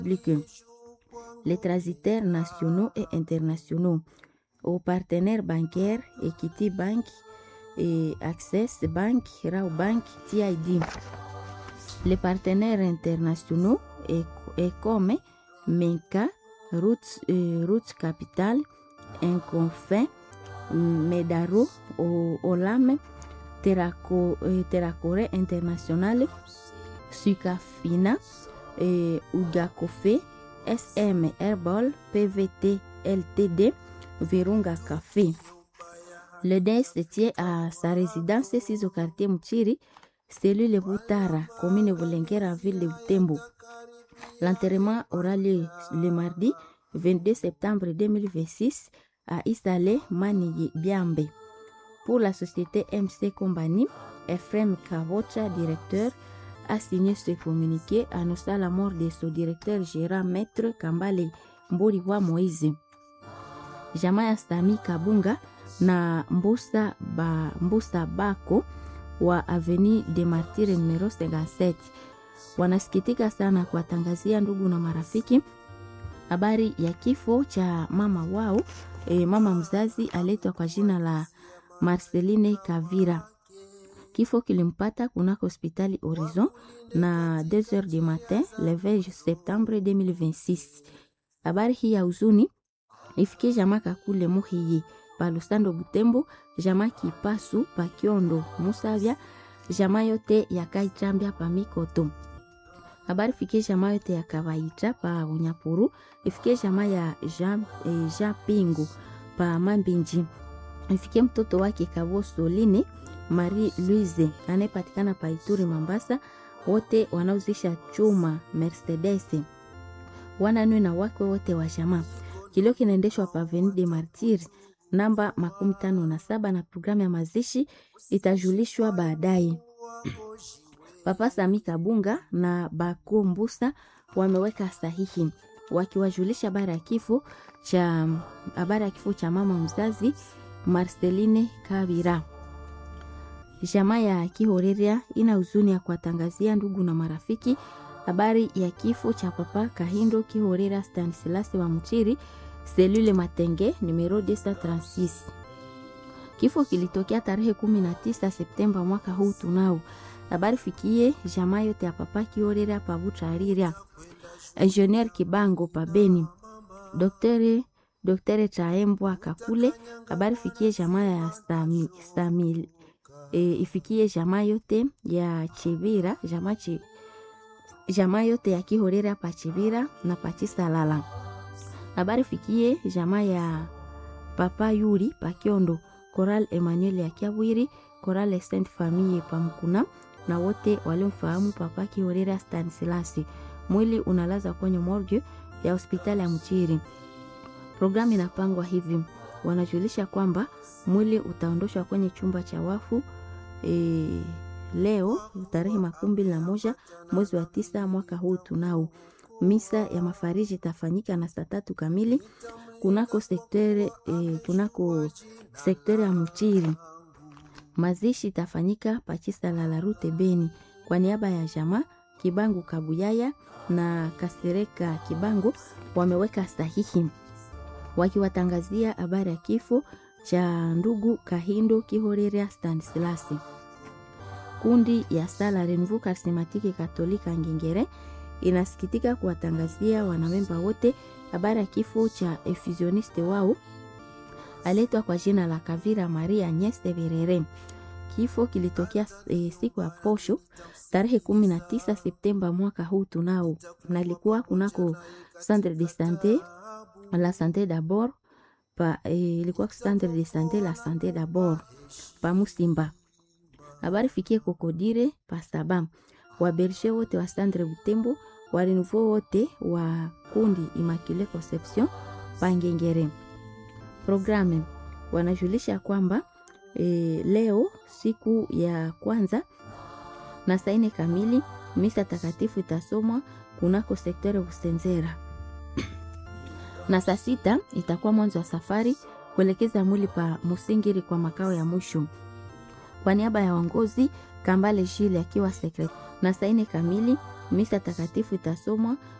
publics, les transitaires nationaux et internationaux, aux partenaires bancaires Equity Bank et Access Bank, Rao Bank, TID. Les partenaires internationaux Ecome, Menka, Roots, euh, Roots Capital, Inconfin, Medaro, Olame, Terraco, euh, Terracore International, Sukafina, euh, Ugakofe, SM Herbal, PVT LTD, Virunga Café. Le DES se tient à sa résidence 6 au quartier Mchiri, cellule Boutara, commune Volengera, ville de Butembo. L'enterrement aura lieu le mardi 22 septembre 2026 à Isale Maniye Biambe. Pour la société MC Company, Ephraim Kavocha, directeur, a signé ce communiqué annonçant la mort de son directeur gérant Maître Kambale Mboriwa Moïse. Jamaa ya Sami Kabunga na Mbusa, ba, Mbusa Bako wa Avenue de Martyrs numero 57 wanasikitika sana kuwatangazia ndugu na marafiki habari ya kifo cha mama wao e, mama mzazi aletwa kwa jina la Marceline Kavira. Kifo kilimpata kunako hospitali Horizon na 2h du matin le 20 septembre 2026. Habari hii ya huzuni ifikie jamaa kakule muhiyi pa Lusando Butembo, jamaa Kipasu pa Kiondo Musavya, jamaa yote ya Kaichambia pa Mikoto. Habari fikie jamaa yote ya Kawaita pa Unyapuru, ifikie jamaa ya Jean, eh, Jean Pingu pa Mambinji, ifikie mtoto wake Kaboso Line Marie Louise anayepatikana pa Ituri Mambasa, wote wanaozisha chuma Mercedes, wananwe na wake wote wa jamaa. Kilio kinaendeshwa pa Avenue de Martyrs namba makumi tano na saba na programu ya mazishi itajulishwa baadaye. Papa Sami Kabunga na Bako Mbusa wameweka sahihi wakiwajulisha habari ya kifo cha habari ya kifo cha mama mzazi Marceline Kabira. Jamaa ya Kihoreria ina huzuni ya kuwatangazia ndugu na marafiki habari ya kifo cha Papa Kahindo Kihoreria Stanislas wa Mchiri selule Matenge numero 236. Kifo kilitokea tarehe 19 Septemba mwaka huu tunao. Habari fikie jamaa yote ya Papa Kihoreria pa Butrariria. Engineer Kibango pa Beni. Daktari Daktari Chaembwa Kakule. Habari fikie jamaa ya Stami, Stamil e, ifikie jamaa yote ya Chibira, jamaa chi, jamaa yote ya Kihoreria pa Chibira na pa Chisalala. Habari fikie jamaa ya Papa Yuri pa Kiondo, Coral Emmanuel ya Kiabwiri, Coral Saint Famille pa Mkuna na wote waliomfahamu Papa Kihoreria Stanislas. Mwili unalaza kwenye morgue ya hospitali ya Mchiri. Programu inapangwa hivi, wanajulisha kwamba mwili utaondoshwa kwenye chumba cha wafu e, leo tarehe makumi mbili na moja mwezi wa tisa mwaka huu tunao. Misa ya mafariji itafanyika na saa tatu kamili kunako sektere, e, kunako sektere ya Mchiri. Mazishi itafanyika pachisa la Larute Beni kwa niaba ya jamaa Kibangu Kabuyaya na Kasereka Kibangu wameweka sahihi wakiwatangazia habari ya kifo cha ndugu Kahindo Kihoreria Stanislas. Kundi ya sala Renouveau Charismatique Katolika Ngengere inasikitika kuwatangazia wanamemba wote habari ya kifo cha effusioniste wao aletwa kwa jina la Kavira Maria Agnes Berere. Kifo kilitokea e, siku ya posho tarehe 19 Septemba mwaka huu tunao, nalikuwa kunako centre de sante la sante d'abord pa ilikuwa e, centre de sante la sante d'abord pa Musimba. Habari fikie kokodire pa saba waberge wote wa Sandre Butembo wa renouveau wote wa kundi Immaculée Conception Pangengere. Programe wanajulisha kwamba e, leo siku ya kwanza na saa nne kamili misa takatifu itasomwa kunako sektore Busenzera na saa sita itakuwa mwanzo wa safari kuelekeza mwili pa Musingiri kwa makao ya mwisho. Kwa niaba ya waongozi Kambale Shile akiwa sekretari na saa nne kamili misa takatifu itasomwa